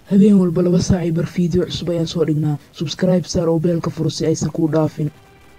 habeen walba laba saacay bar fiideo cusub ayaan soo dhignaa subscribe saar oo beelka furo si aysan kuu dhaafin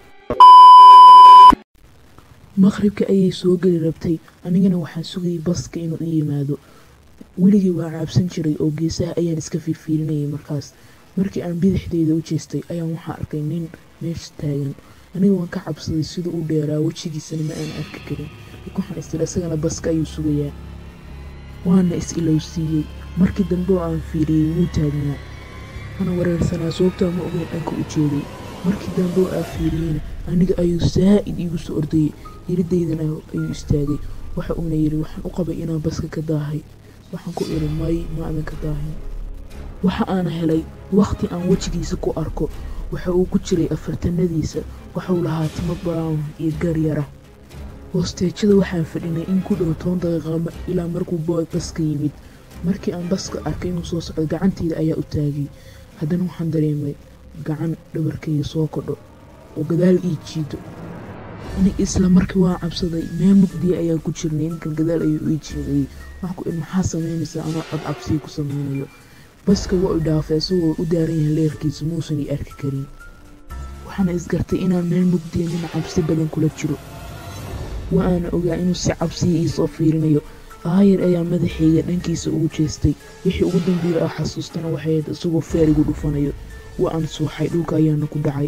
maqribka ayay soo geli rabtay anigana waxaan sugayay baska inuu i yimaado weligii waa caabsan jiray oo geesaha ayaan iska fiirfiirinayay markaas markii aan bidixdeyda u jeestay ayaan waxaa arkay nin meesha taagan aniga waan ka cabsaday sida u dheeraa wejigiisana ma aan arki karin waxaan istir isagana baska ayuu sugayaa waana is ilowsiiyey markii dambe oo aan fiiriyey wuu taagnaa waxaana wareersanaa sababtaa ma ogeyn dhanka u jeeday markii dambe oo aan fiiriyeyna aniga ayuu saa'id iigu soo ordayay yiridaydana ayuu istaagay waxa uuna yidhi waxaan u qabay inaan baska ka daahay waxaan ku idhi may ma adan ka daahin waxa aan helay wakhti aan wejigiisa ku arko waxa uu ku jiray afartanadiisa waxuu lahaa timo brown iyo garyara hoosteejada waxaan fadhinay in ku dhow toban daqiiqa ilaa markuu booy baska yimid markii aan baska arkay inuu soo socdo gacanteyda ayaa u taagay haddana waxaan dareemay gacan dhabarkayga soo kodho oo gadaal ii jiido anig isla markii waan cabsaday meel mugdiya ayaan ku jirnay ninkan gadaal ayuu ii jiidayay waxaan ku idhi maxaa samaynaysaa anoo cod cabsiya ku samaynayo baska waa u dhaafay isagoo u daaran yahay leerkiisa muusan ii arki karin waxaana isgartay inaan meel mugdiya nin cabsi badan kula jiro wa aana ogaa inuu si cabsiya ii soo fiirinayo aayar ayaa madaxayga dhankiisa ugu jeestay wixii ugu dambeeya ah xasuustana waxay ahayd isagoo feer igu dhufanayo waa aan suuxay dhulka ayaana ku dhacay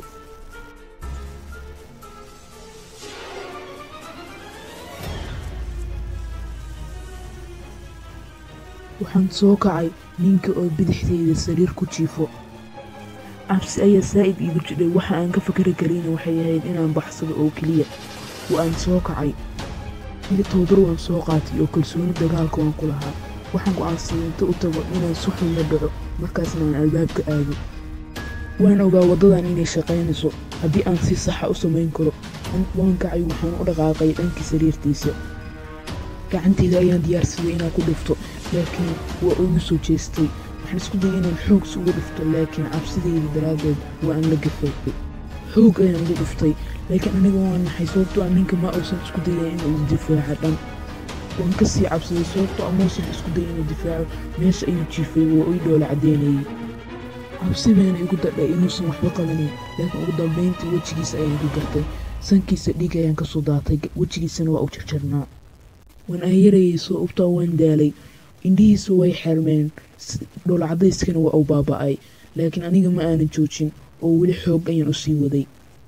waxaan soo kacay ninka oo bidixdeyda sariir ku jiifo cabsi ayaa saa'id iigu jidhay waxa aan ka fakari karayna waxay ahayd inaan baxsado oo keliya wa aan soo kacay ili toobar waan soo qaatay oo kalsooni dagaalka waan ku lahaa waxaan go-aansaday inta u tago inaan suxun la dhaco markaasna aan albaabka aado waan ogaa waddadan inay shaqaynayso haddii aan si saxa u samayn karo waan kacay waxaan u dhaqaaqay dhankii sariirtiisa gacanteyda ayaan diyaarsaday inaan ku dhufto laakiin waa ugu soo jeestay waxaan isku dayay inaan xoogsi uga dhufto laakiin cabsideyda daraaddeed waa aan la gafay xoog ayaan ugu dhuftay laakiin aniga waan naxay sababtoo ah ninka ma uusan isku dayay inuu isdifaaco dhan waan ka sii cabsaday sababtoo ah muusan isku dayay inuu difaaco meesha ayuu jiifay waa ii dhoola caddeynayay cabsi baana igu dadhay inuusan waxba qabanin laakiin ugu dambayntii wejigiisa ayaan ku gartay sankiisa dhiig ayaan ka soo daatay wejigiisana waa u jarjarnaa waan aayarayay sababtaa waan daalay indhihiisa way xermeen dhoola caddayskana waa u baaba'ay laakiin aniga ma aanan joojin oo weli xoog ayaan u sii waday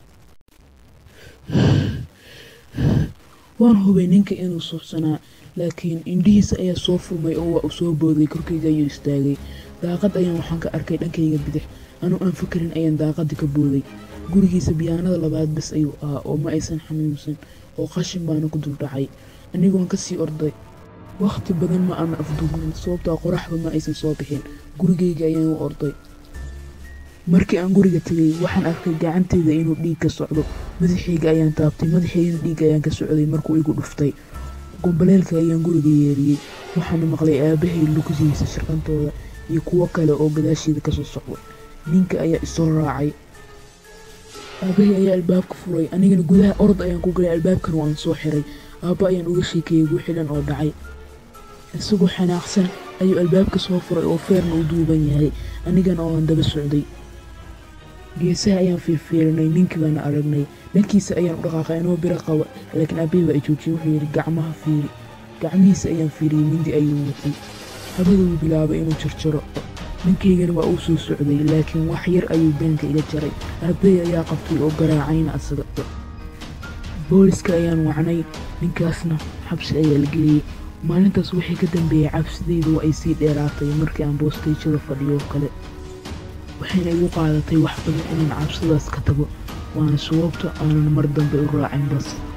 waan hubay ninka inuu suuxsanaa laakiin indhihiisa ayaa soo furmay oo waa uu soo booday korkayga ayuu istaagay daaqad ayaan waxaan ka arkay dhankayga bidix anuu aan fakarin ayaan daaqadii ka booday gurigiisa biyaanada labaad bas ayuu ahaa oo ma aysan xanuunsan oo qashin baana ku duldhacay anigoon ka sii orday wakhti badan ma aana afduubnin sababtaa qoraxda ma aysan soo bixin gurigayga ayaan u orday markii aan guriga tegay waxaan arkay gacanteyda inuu dhiig ka socdo madaxayga ayaan taabtay madaxaygana dhiig ayaan ka socday markuu igu dhuftay gombaleelka ayaan guriga yeeriyey waxaana maqlay aabahay lugdiisa shaqantooda iyo kuwo kale oo gadaasheeda kasoo socda ninka ayaa isoo raacay aabahay ayaa albaabka furay anigana gudaha orod ayaan ku galay albaabkana waan soo xiray aabba ayaan uga sheekeeyey guxilan oo dhacay isagoo xanaaqsan ayuu albaabka soo furay oo feerna u duuban yahay anigana oo aan daba socday geesaha ayaan fiirfiirinay ninkii baana aragnay dhankiisa ayaan u dhaqaaqay anoo biro qaba laakiin aabbahi baa i joojiyey wuxuu yidhi gacmaha fiiri gacmihiisa ayaan fiiriyey mindi ayuu watay habaduu bilaabay inuu jarjaro ninkaygana waa uu soo socday laakiin wax yar ayuu beenka iga jaray aabbahi ayaa qabtay oo garaacayna asaga booliska ayaan wacnay ninkaasna xabsi ayaa la geliyey maalintaas wixii ka dambeeyey cabsideyda waa ay sii dheeraatay markii aan boosteyjada fadhiyo kale waxayna igu qaadatay wax badan inaan cabsidaas ka tago waana sababta aanan mar dambe u raacin bas